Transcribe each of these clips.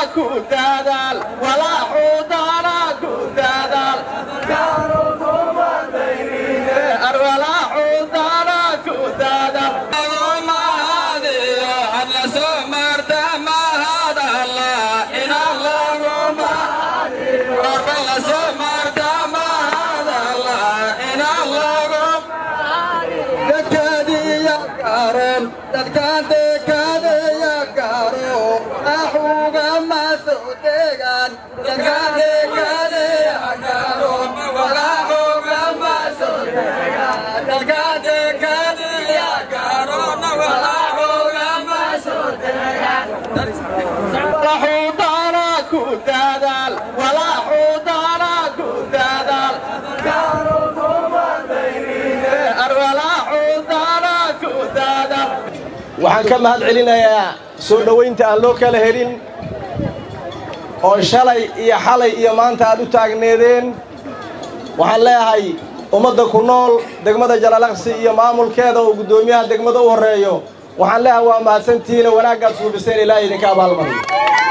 ku dadaal walaaxuu daana ku dadaal arwalaaxuu daana ku dadaal dadkaan deekaadaya gaaro axuga masoo deegaan dadkaan deekaadaya gaaro walaaxuga masoo deegaan dadkaan deekaadaya gaaro walaaxuga masoo deegaan walaaxuu daana ku dadaal walaaxuu daana ku dadaal arwalaaxuu daana ku dadaal waxaan ka mahad celinayaa soo dhowaynta aan loo kala helin oo shalay iyo xalay iyo maanta aad u taagneedeen waxaan leeyahay ummadda ku nool degmada jalalaqsi iyo maamulkeeda oo guddoomiyaha degmada u horreeyo waxaan leeyahay waa mahadsantihiinoo wanaaggaad suubiseen ilaahay idinka abaalmariyo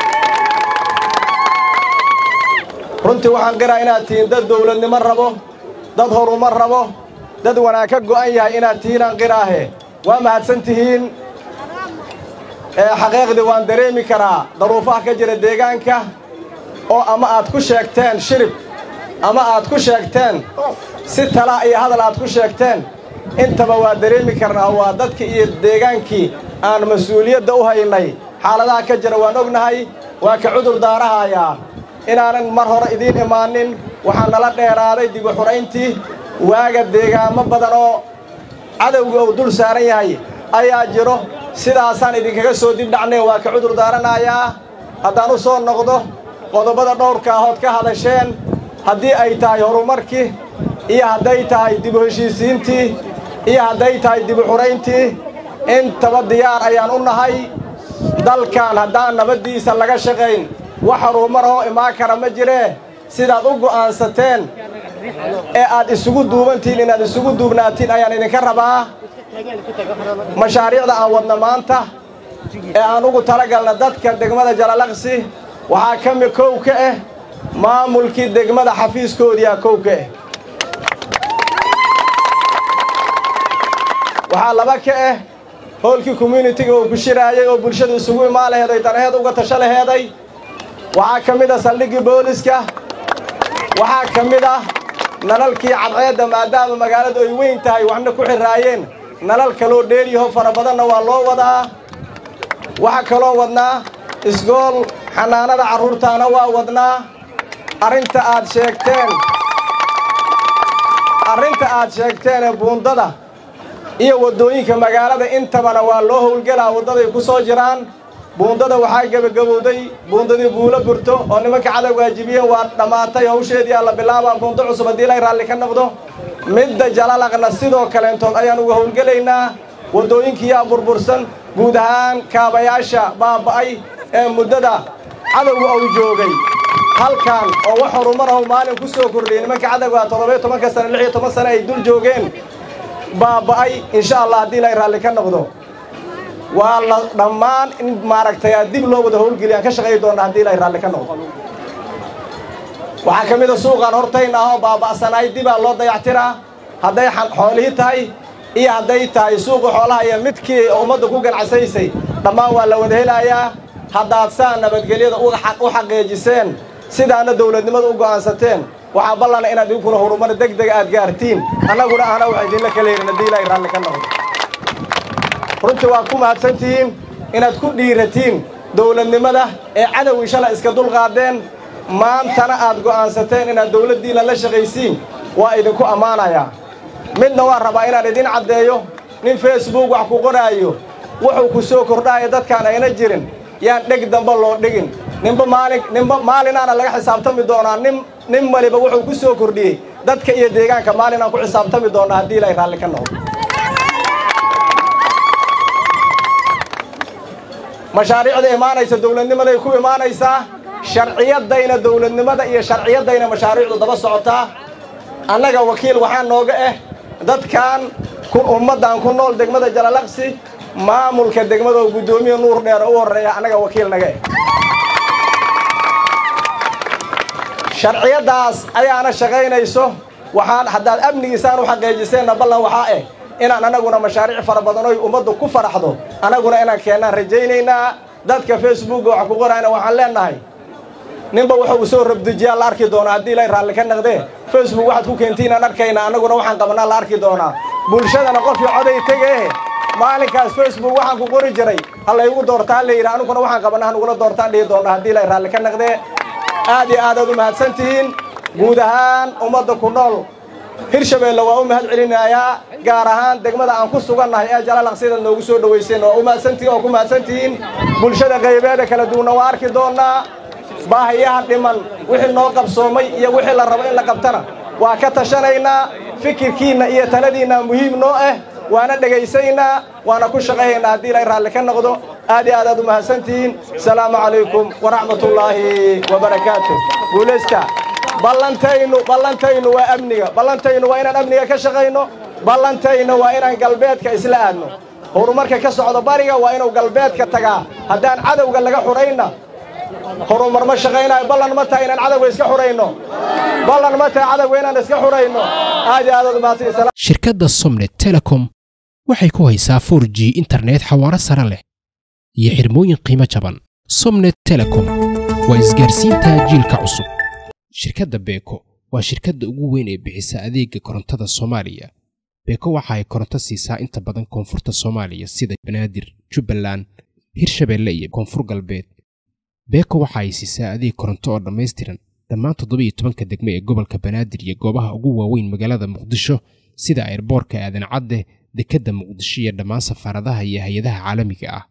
runtii waxaan qiraa inaad tihiin dad dawladnimo rabo dad horumar rabo dad wanaag ka go'an yahay inaad tihiin aan qiraahe waa mahadsan tihiin ee xaqiiqdii waan dareemi karaa daruufaha ka jira deegaanka oo ama aad ku sheegteen shirib ama aad ku sheegteen si tala iyo hadal aad ku sheegteen intaba waa dareemi karnaa waa dadkii iyo deegaankii aan mas-uuliyadda u haynay xaaladaha ka jira waan ognahay waa ka cudur daarahayaa inaanan mar hore idiin imaanin waxaa nala dheeraaday dibu xurayntii waaga deegaamo badan oo cadowga uu dul saaran yahay ayaa jiro sidaasaan idinkaga soo dib dhacnay waa ka cudur daaranayaa haddaan u soo noqdo qodobada dhowrka ahood ka hadasheen haddii ay tahay horumarkii iyo hadday tahay dibu heshiisiintii iyo hadday tahay dibu xurayntii intaba diyaar ayaan u nahay dalkan haddaan nabaddiisa laga shaqayn wax horumar oo imaan kara ma jiree sidaad u go'aansateen ee aad isugu duubantihiin inaad isugu duubnaatiin ayaan idinka rabaa mashaariicda aan wadna maanta ee aan ugu talagalna dadka degmada jalalaqsi waxaa ka mid kow ka ah maamulkii degmada xafiiskoodiiaa kow ka ah waxaa laba ka ah hoolkii communitiga uu ku shiraayay oo bulshadu isugu imaan laheeday danaheed uga tasho laheeday waxaa ka mid ah saldhiggii booliska waxaa ka mid ah nalalkii cadceedda maadaama magaaladu ay weyn tahay waxna ku xirraayeen nalal kaloo dheeryaho fara badanna waa loo wadaa waxaa kaloo wadnaa isgool xanaanada carruurtaana waa wadnaa arrinta aad sheegteen arrinta aad sheegteenee buundada iyo waddooyinka magaalada intabana waa loo howlgelaa waddaday ku soo jiraan buundada waxaa gebagabowday buundadii buulo burto oo nimanka cadow waajibiye waa dhammaatay hawsheedii alla bilaabaa buundo cusub haddii ilay raalli ka noqdo midda jalalaqna sidoo kaleentood ayaan uga howlgelaynaa waddooyinkiiyaa burbursan guud ahaan kaabayaasha baaba'ay ee muddada cadowga uu joogay halkan oo wax horumarahu maalin ku soo kordhiyey nimanka cadowgaa toddobiyo tobanka sane lix iyo toban sane ay dul joogeen baaba'ay insha allah haddii ilay raalli ka noqdo waa la dhammaan in maaragtay aad dib loo wada howlgeliyaan ka shaqayi doonna haddii ilay raalli ka noqdo waxaa ka mid a suuqaan hortayn ah oo baaba'sanaay dibaa loo dayactiraa hadday xoolihii tahay iyo hadday tahay suuqii xoolaha iyo midkii ummadda ku ganacsaysay dhammaan waa la wada helayaa haddaad saa nabadgelyada u xaqiijiseen sidaana dawladnimada u go'aansateen waxaa ballana inaad idinkuna horumar deg dega aad gaartiin annaguna ahna waxa idinla kala yerin haddii ilaahay raalli ka noqdo runtii waad ku mahadsantihiin inaad ku dhiiratiin dawladnimada ee cadowgii shalay iska dulqaadeen maantana aad go'aansateen inaad dawladdiinna la shaqaysiin waa idinku ammaanayaa midna waan rabaa inaan idin caddeeyo nin facebook wax ku qoraayo wuxuu ku soo kordhaayo dadkaan ayna jirin yaan dheg damba loo dhigin ninba maalin ninba maalinaana laga xisaabtami doonaa nin nin waliba wuxuu ku soo kordhiyey dadka iyo deegaanka maalinaan ku xisaabtami doonaa haddii ilaahay raalli ka noqdo mashaariicda imaanaysa dawladnimaday ku imaanaysaa sharciyadayna dawladnimada iyo sharciyadayna mashaariicdu daba socotaa annaga wakiil waxaa nooga ah dadkan ummaddan ku nool degmada jalalaqsi maamulka degmada oo guddoomiya nuur dheer u horreeya annaga wakiil naga ah sharciyaddaas ayaana shaqaynayso waxaan haddaad amnigiisaan u xaqiijiseenna ballan waxaa eh inaan annaguna mashaariic fara badan oy ummaddu ku faraxdo annaguna inaan keennaan rajaynaynaa dadka facebookga wax ku qorayna waxaan leennahay ninba wuxuu soo rabdejiyaa la arki doonaa haddii ilay raalli ka naqdee facebook waxaad ku keentiinaan arkayna annaguna waxaan qabnaa la arki doonaa bulshadana qofkii coday tegee maalinkaas facebook waxaan ku qori jiray ha laygu doortaa la yidhi anuguna waxaan qabnaa hanugula doortaan dhihi doonnaa haddii ilay raalli ka naqdee aad iyo aadaad u mahadsan tihiin guud ahaan ummadda ku nool hirshabeelle waa u mahad celinayaa gaar ahaan degmada aan ku sugannahay ee jalaalaq sidaad noogu soo dhowayseen waa u mahadsantihiin oo ku mahadsantihiin bulshada qaybeeda kala duwanna waa arki doonnaa baahiyaha dhiman wixii noo qabsoomay iyo wixii la rabo in la qabtana waa ka tashanaynaa fikirkiinna iyo taladiinna muhiim noo ah waana dhegaysaynaa waana ku shaqaynaynaa haddii ilay raalli ka noqdo aad iyo aadaad u mahadsantihiin asalaamu calaykum waraxmatullaahi wabarakaatu guulaysta ballantaynu ballantaynu waa amniga ballantaynu waa inaan amniga ka shaqayno ballantaynu waa inaan galbeedka isla aadno horumarka ka socdo bariga waa inuu galbeedka tagaa haddaan cadowga laga xudhayna horumar ma shaqaynayo ballan ma tahay inaan cadowga iska xudhayno ballan ma tahay cadowga inaan iska xudhayno aad iyo aadaad u mahadsan shirkadda somnet telecom waxay ku haysaa 4 g internet xawaaro sare leh iyo xirmooyin qiimo jaban somnet telecom waa isgaarsiinta jiilka cusub shirkadda beeko waa shirkadda ugu weyn ee bixisa adeega korontada soomaaliya beeko waxa ay koronto siisaa inta badan koonfurta soomaaliya sida banaadir jubbaland hirshabeelle iyo koonfur galbeed beeko waxa ay siisaa adeeg koronto oo dhammaystiran dhammaan toddobiiyo tobanka degme ee gobolka banaadir iyo goobaha ugu waaweyn magaalada muqdisho sida airboorka aadan cadde dekedda muqdisho iyo dhammaan safaaradaha iyo hay-adaha caalamiga ah